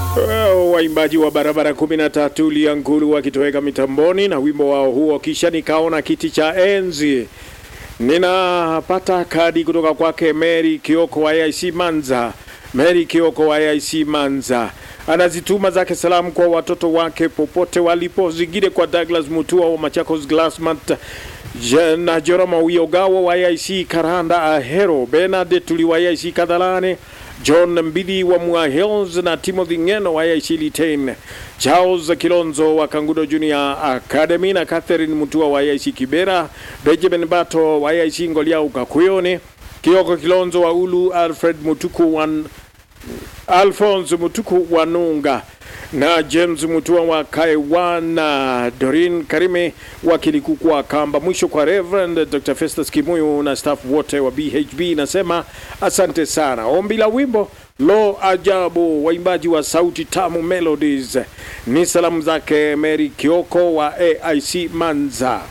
Waimbaji wa barabara 13 Liangulu wakitoweka mitamboni na wimbo wao huo, kisha nikaona kiti cha enzi. Ninapata kadi kutoka kwake Mary Kioko wa AIC Manza. Mary Kioko wa AIC Manza anazituma zake salamu kwa watoto wake popote walipo, zingine kwa Douglas Mutua wa Machakos Glassmat na Jorama Wiogawa wa AIC Karanda Ahero, Bernard Tuli wa AIC Kadhalane, John Mbidi wa Mua Hills na Timothy Ngeno wa AIC Litein, Charles Kilonzo wa Kangudo Junior Academy na Catherine Mutua wa AIC Kibera, Benjamin Bato wa AIC Ngolia Ukakuyone, Kioko Kilonzo wa Ulu, Alfred Mutuku wa Alphonse Mutuku wa Nunga na James Mutua wa Kaiwana, Dorin Karime wa Kilikukwa Kamba. Mwisho kwa Reverend Dr. Festus Kimuyu na staff wote wa BHB nasema asante sana. Ombi la wimbo lo ajabu, waimbaji wa sauti tamu Melodies, ni salamu zake Mary Kioko wa AIC Manza.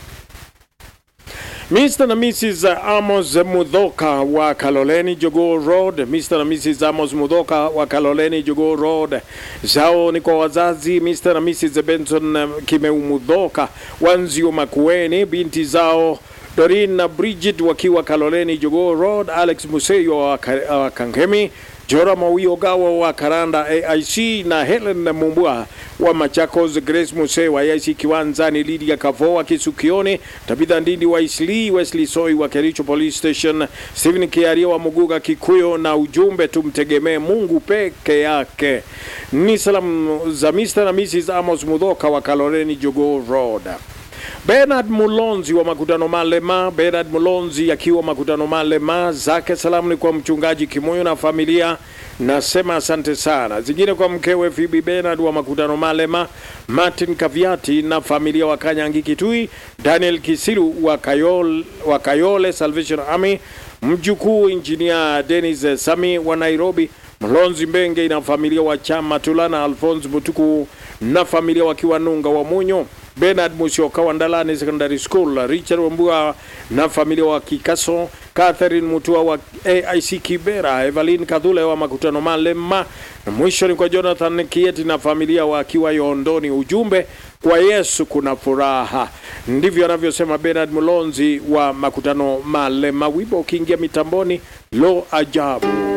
Mr. na Mrs. Amos Mudhoka wa Kaloleni Jogoo Road. Mr. na Mrs. Amos Mudhoka wa Kaloleni Jogoo Road. Zao ni kwa wazazi Mr. na Mrs. Benson Kimeu Mudhoka wa Nzio Makueni, binti zao Dorin na Bridget wakiwa Kaloleni Jogoo Road, Alex Museyo wa Ka- wa Kangemi, Jora Mawiogawa wa Karanda AIC na Helen Mumbua wa Machakos, Grace Muse wa AIC Kiwanzani, Lydia Kavo wa Kisukioni, Tabitha Ndindi wa Isli, Wesley Soi wa Kericho Police Station, Stephen Kiaria wa Muguga Kikuyo, na ujumbe tumtegemee Mungu peke yake. Ni salamu za Mr. na Mrs. Amos Mudhoka wa Kaloleni Jogoo Road. Bernard Mulonzi wa Makutano Malema. Bernard Mulonzi akiwa Makutano Malema, zake salamu ni kwa mchungaji Kimoyo na familia, nasema asante sana. Zingine kwa mkewe Phoebe Bernard wa Makutano Malema, Martin Kaviati na familia wa Kanyangi Kitui, Daniel Kisiru wa Kayole, wa Kayole Salvation Army, mjukuu injinia Dennis Sami wa Nairobi, Mlonzi Mbenge na familia wa Chama Tulana, Alphonse Mutuku na familia wakiwa Nunga wa Munyo, Bernard Musyoka wa Ndalani Secondary School, Richard Wambua na familia wa Kikaso, Catherine Mutua wa AIC Kibera, Evelyn Kadhule wa Makutano Malema, na mwisho ni kwa Jonathan Kieti na familia wakiwa Yondoni. Ujumbe kwa Yesu kuna furaha, ndivyo anavyosema Bernard Mulonzi wa Makutano Malema. Wimbo ukiingia mitamboni, lo ajabu.